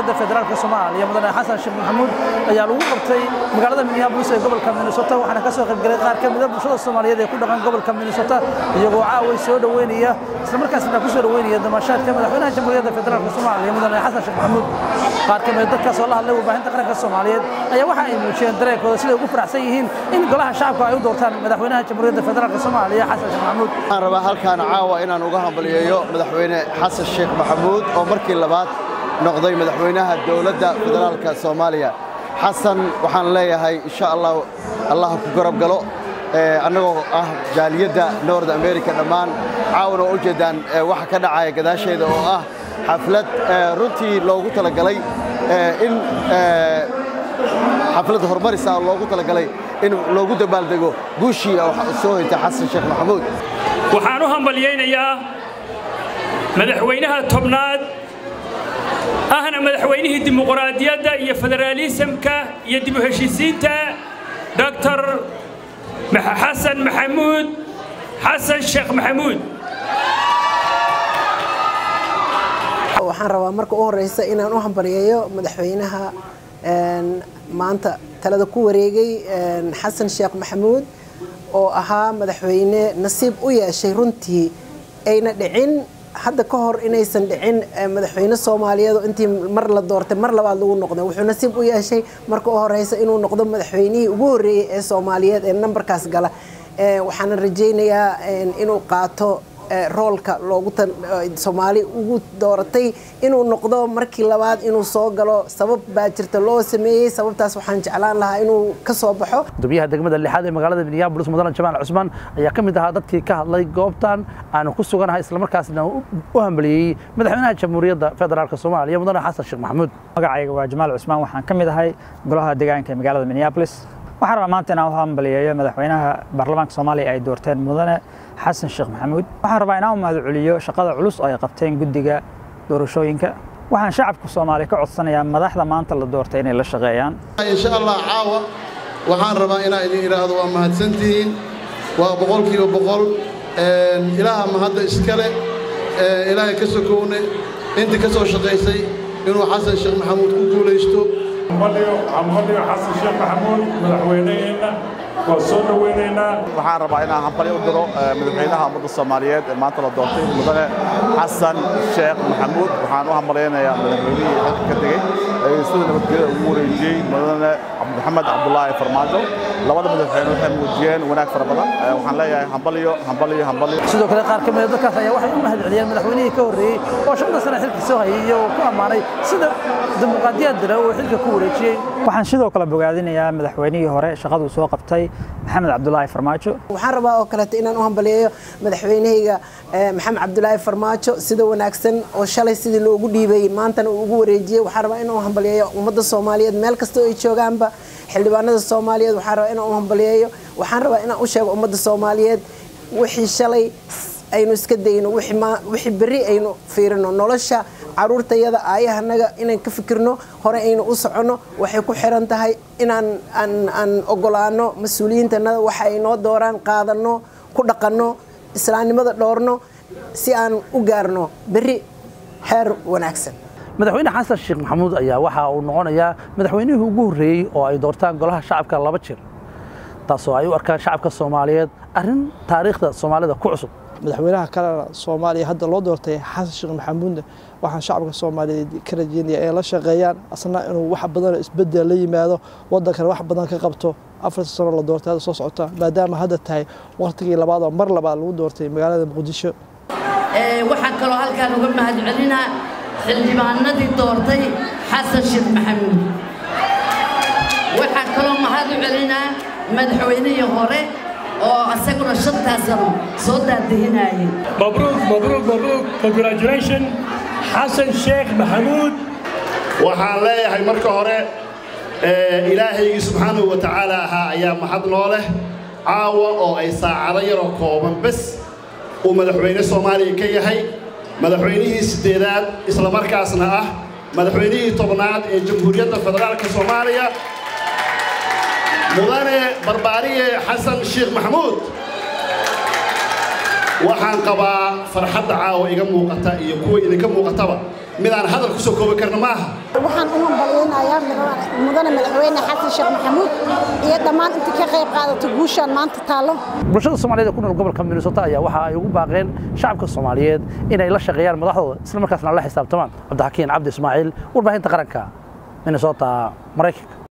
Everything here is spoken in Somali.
jamhuuriyadda federaalk soomaaliya mudane xasan sheekh maxamuud ayaa lagu qabtay magaalada minneapolis ee gobolka minnesota waxaana ka soo qaybgalay qaar ka mida bulshada soomaaliyeed ee ku dhaqan gobolka minnesota iyagoo caaway soo dhoweynaya islamarkaasna ku soo dhoweynaya damashaadka madaxweynaha jamhuuriyadda federaalk soomaaliya mudane xasan sheekh maxamuud qaar ka mida dadkaas oo la hadlay warbaahinta qaranka soomaaliyeed ayaa waxa ay muujiyeen dareenkooda siday ugu faraxsan yihiin in golaha shacabka ay u doortaan madaxweynaha jamhuuriyadda federaalk soomaaliya xasan sheekh maxamuud waxaan rabaa halkaan caawa inaan uga hambaliyeeyo madaxweyne xasan sheekh maxamuud oo markii labaad noqday madaxweynaha dowladda federaalka soomaaliya xasan waxaan leeyahay insha allah allah ku garab galo annagoo ah jaaliyadda nord america dhammaan caawana oo u jeedaan waxa ka dhacaya gadaasheeda oo ah xaflad runtii loogu talagalay in xaflad horumaris ah loogu talagalay in loogu dabaaldego guushii soo hoyta xasan sheekh maxamuud waxaan u hambalyaynayaa madaxweynaha tobnaad ahna madaxweynihii dimuqraadiyadda iyo federaalisamka iyo dib u heshiisiinta doctor xasan maxamuud xasan sheekh maxamuud waxaan rabaa marka u horeysa inaan u hambalyeeyo madaxweynaha maanta talada ku wareegay xasan sheekh maxamuud oo ahaa madaxweyne nasiib u yeeshay runtii ayna dhicin hadda ka hor inaysan dhicin madaxweyne soomaaliyeed oo intii mar la doortay mar labaad lagu noqday wuxuu nasiib u yeeshay marka u horeysa inuu noqdo madaxweynihii ugu horreeyey ee soomaaliyeed ee nambarkaas gala waxaana rajaynayaa inuu qaato roolka loogu soomaali ugu dooratay inuu noqdo markii labaad inuu soo galo sabab baa jirta loo sameeyey sababtaas waxaan jeclaan lahaa inuu ka soo baxo gudoomiyaha degmada lixaad ee magaalada minneapolis mudane jamaal cusmaan ayaa ka mid ahaa dadkii ka hadlay goobtan aanu ku suganahay islamarkaasna u hambaliyey madaxweynaha jamhuuriyadda federaalk soomaaliya mudane xasan sheekh maxamuud magacayga waa jamaal cusmaan waxaan ka mid ahay golaha deegaanka ee magaalada minneapolis waxaan rabaa maanta inaan u hambaliyeeyo madaxweynaha baarlamaanka soomaaliya ay doorteen mudane xasan sheekh maxamuud waxaan rabaa inaan u mahad celiyo shaqada culus oo ay qabteen guddiga doorashooyinka waxaan shacabka soomaaliya ka codsanayaa madaxda maanta la doortay inay la shaqeeyaan insha allah caawa waxaan rabaa inaan idin idhaahdo waa mahadsantihiin waa boqolkiiba boqol ilaaha mahadda iskale ilaahay ka sokowne intii ka soo shaqaysay inuu xasan sheekh maxamuud ku guulaysto hambalyo xasan sheekh maxamuud madaxweyneheenna waa soo dhoweynaynaa waxaan rabaa inaan hambali u diro madaxweynaha ummadda soomaaliyeed ee maanta la doortay mudane xasan sheekh maxamuud waxaan u hambalaynayaa madaxweynihii halka ka tegey ee sida nabadgelyada ugu wareejiyey mudane maxamed cabdulaahi farmaajo labada madaxweyne waxay muujiyeen wanaag fara badan waxaan leeyahay hambalyo hambalyo hambalyo sidoo kale qaar ka mid a dadkaas ayaa waxay u mahad celiyeen madaxweynihii ka horreeyey oo shanta sane xilka soo hayay iyagoo ku ammaanay sida dimuqraadiyad dira uu xilka ku wareejiyey waxaan sidoo kale bogaadinayaa madaxweynihii hore shaqaduu soo qabtay maxamed cabdulaahi farmaajo waxaan rabaa oo kaleeto inaan u hambaliyeeyo madaxweynahayga maxamed cabdulaahi farmaajo sida wanaagsan oo shalay sidii loogu dhiibay maantana uu ugu wareejiyey waxaan rabaa inaan u hambaliyeeyo ummadda soomaaliyeed meel kasta oo ay joogaanba xildhibaanada soomaaliyeed waxaan rabaa inaan u hambaliyeeyo waxaan rabaa inaan u sheego ummadda soomaaliyeed wixii shalay aynu iska dayno wixii berri aynu fiirino nolosha caruurtayada aayahanaga inaan ka fikirno hore aynu u soconno waxay ku xiran tahay inaan aan ogolaano mas-uuliyiintanada waxa ay noo dooraan qaadanno ku dhaqanno islaamnimada dhoorno si aan u gaarno berri xeer wanaagsan madaxweyne xasan sheekh maxamuud ayaa waxa uu noqonayaa madaxweynihii ugu horreeyey oo ay doortaan golaha shacabka laba jir taasoo ay u arkaan shacabka soomaaliyeed arrin taariikhda soomaalida ku cusub madaxweynaha kalena soomaaliya hadda loo doortay xasan sheekh maxamuudna waxaan shacabka soomaaliyeed ka rajeynaya inay la shaqeeyaan asna inuu wax badan isbedel la yimaado waddankana wax badan ka qabto afarta sano la doortay hadda soo socota maadaama hadda tahay waqtigii labaad oo mar labaad lagu doortay magaalada muqdisho waxaan kaloo halkaan uga mahad celinaa xildhibaanadii doortay xasan sheekh maxamuud waxaan kaloo mahad u celinaa madaxweynihii hore oo asaguna shantaas sano soo daadahinayay mabruuk mabruuk mabruuk congratulation xasan sheekh maxamuud waxaan leeyahay marka hore ilaahaygii subxaanahu wa tacaala ahaa ayaa mahad noo leh caawa oo ay saacado yaroo kooban bes uu madaxweyne soomaaliya ka yahay madaxweynihii siddeedaad islamarkaasna ah madaxweynihii tobnaad ee jamhuuriyadda federaalka soomaaliya mudane barbaariye xasan sheekh maxamuud waxaan qabaa farxadda caawa iga muuqata iyo kuwa idinka muuqataba midaan hadal ku soo koobi karna maaha waxaan u hambalyaynayaa mudane madaxweyne xasan sheekh maxamuud iyo dhammaan intii ka qayb qaadato guushaan maanta taallo bulshada soomaaliyeed ee ku nool gobolka minnesota ayaa waxa ay ugu baaqeen shacabka soomaaliyeed inay la shaqeeyaan madaxdooda isla markaasna la xisaabtamaan cabdixakiin cabdi ismaaciil warbaahinta qaranka minnesota maraykanka